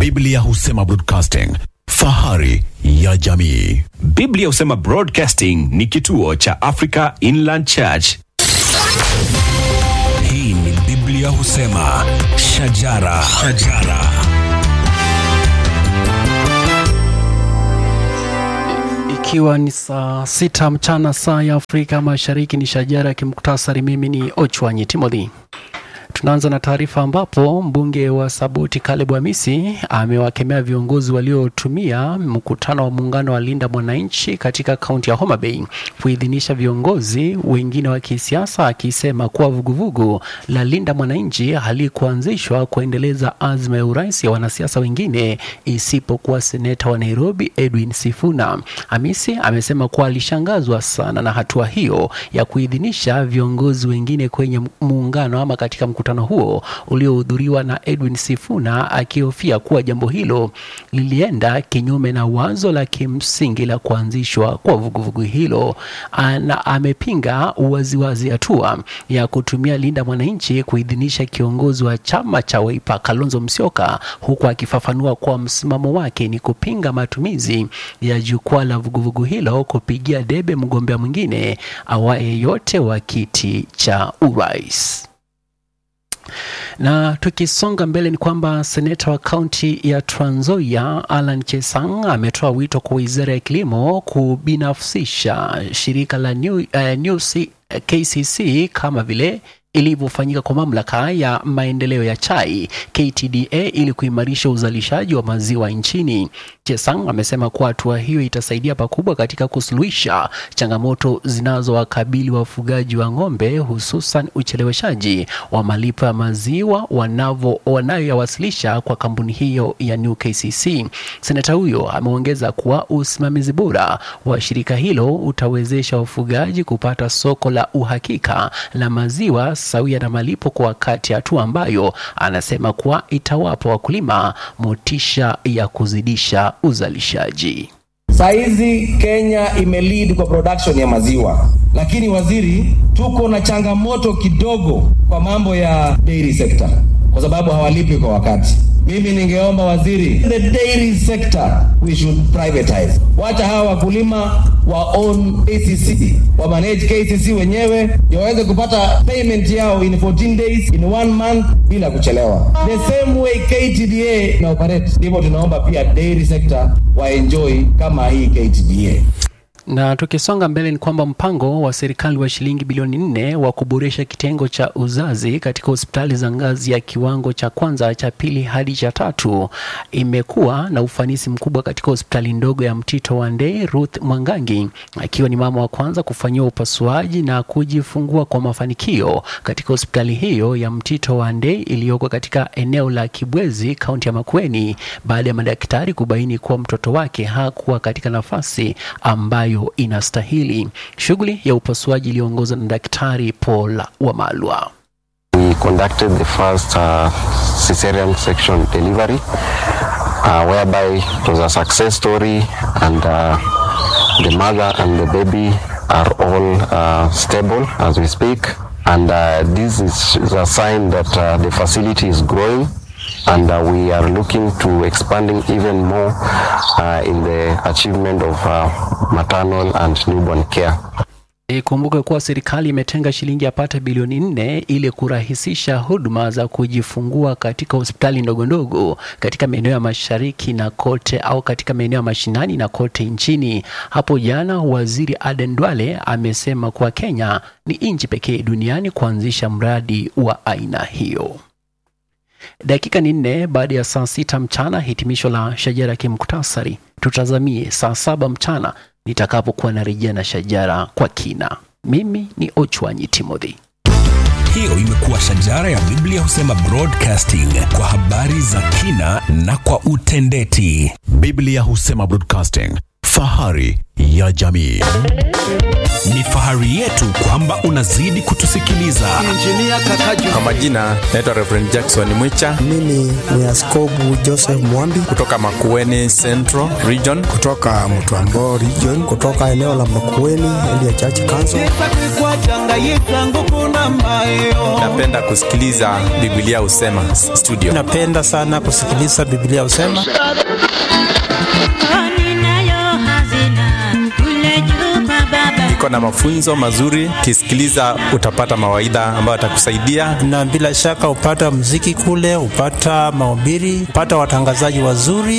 Biblia husema broadcasting, fahari ya jamii. Biblia husema Broadcasting ni kituo cha Africa Inland Church. Hii ni Biblia husema shajara, shajara. Ikiwa ni saa sita mchana saa ya Afrika Mashariki, ni shajara ya kimuktasari. Mimi ni Ochwanyi Timothy. Tunaanza na taarifa ambapo mbunge wa Saboti Caleb Hamisi amewakemea viongozi waliotumia mkutano wa muungano wa Linda Mwananchi katika kaunti ya Homa Bay kuidhinisha viongozi wengine wa kisiasa, akisema kuwa vuguvugu la Linda Mwananchi halikuanzishwa kuendeleza azma ya urais ya wanasiasa wengine isipokuwa seneta wa Nairobi Edwin Sifuna. Hamisi amesema kuwa alishangazwa sana na hatua hiyo ya kuidhinisha viongozi wengine kwenye muungano ama katika mkutano huo uliohudhuriwa na Edwin Sifuna, akihofia kuwa jambo hilo lilienda kinyume na wazo la kimsingi la kuanzishwa kwa vuguvugu hilo. Na amepinga waziwazi hatua ya kutumia Linda Mwananchi kuidhinisha kiongozi wa chama cha Wiper Kalonzo Musyoka, huku akifafanua kuwa msimamo wake ni kupinga matumizi ya jukwaa la vuguvugu hilo kupigia debe mgombea mwingine awaye yote wa kiti cha urais. Na tukisonga mbele ni kwamba seneta wa kaunti ya Trans Nzoia Alan Chesang ametoa wito kwa wizara ya kilimo kubinafsisha shirika la New, uh, New C, KCC kama vile ilivyofanyika kwa mamlaka ya maendeleo ya chai KTDA ili kuimarisha uzalishaji wa maziwa nchini. Chesang amesema kuwa hatua hiyo itasaidia pakubwa katika kusuluhisha changamoto zinazowakabili wafugaji wa ng'ombe, hususan ucheleweshaji wa malipo ya maziwa wanavo wanayoyawasilisha kwa kampuni hiyo ya New KCC. Seneta huyo ameongeza kuwa usimamizi bora wa shirika hilo utawezesha wafugaji kupata soko la uhakika la maziwa sawia na malipo kwa wakati, hatua ambayo anasema kuwa itawapa wakulima motisha ya kuzidisha uzalishaji. Saizi Kenya imelead kwa production ya maziwa, lakini waziri, tuko na changamoto kidogo kwa mambo ya dairy sector kwa sababu hawalipi kwa wakati. Mimi ningeomba waziri, the dairy sector we should privatize. Wacha hawa wakulima wa own KCC wa manage KCC wenyewe ndio waweze kupata payment yao in 14 days in one month bila kuchelewa. The same way KTDA na operate, ndivyo tunaomba pia dairy sector wa enjoy kama hii KTDA. Na tukisonga mbele ni kwamba mpango wa serikali wa shilingi bilioni nne wa kuboresha kitengo cha uzazi katika hospitali za ngazi ya kiwango cha kwanza, cha pili hadi cha tatu imekuwa na ufanisi mkubwa katika hospitali ndogo ya Mtito wa Ndei. Ruth Mwangangi akiwa ni mama wa kwanza kufanyiwa upasuaji na kujifungua kwa mafanikio katika hospitali hiyo ya Mtito wa Ndei iliyoko katika eneo la Kibwezi, kaunti ya Makueni, baada ya madaktari kubaini kuwa mtoto wake hakuwa katika nafasi ambayo inastahili. Shughuli ya upasuaji iliyoongozwa na Daktari Paul Wamalwa. We conducted the first uh, cesarean section delivery uh, whereby it was a success story and uh, the mother and the baby are all uh, stable as we speak and uh, this is, is a sign that uh, the facility is growing and uh, we are looking to expanding even more uh, in the achievement of uh, maternal and newborn care. Ikumbuke kuwa serikali imetenga shilingi yapata bilioni nne ili kurahisisha huduma za kujifungua katika hospitali ndogo ndogo katika maeneo ya mashariki na kote au katika maeneo ya mashinani na kote nchini. Hapo jana waziri Aden Duale amesema kuwa Kenya ni nchi pekee duniani kuanzisha mradi wa aina hiyo. Dakika ni nne baada ya saa sita mchana, hitimisho la shajara kimuktasari. Tutazamie saa saba mchana nitakapokuwa narejea na shajara kwa kina. Mimi ni Ochwanyi Timothy. Hiyo imekuwa shajara ya Biblia husema broadcasting kwa habari za kina na kwa utendeti. Biblia husema broadcasting, fahari ya jamii. Ni fahari yetu kwamba unazidi kutusikiliza. Kwa majina naitwa Reverend Jackson Mwicha Mimi ni Askobu Joseph Mwambi kutoka Makueni Central Region. kutoka Mtwambo region, kutoka eneo la Makueni Elia Church Council. Napenda kusikiliza Biblia husema studio. Napenda sana kusikiliza Biblia usema Iko na mafunzo mazuri, kisikiliza utapata mawaidha ambayo atakusaidia. na bila shaka upata mziki kule, upata mahubiri, upata watangazaji wazuri.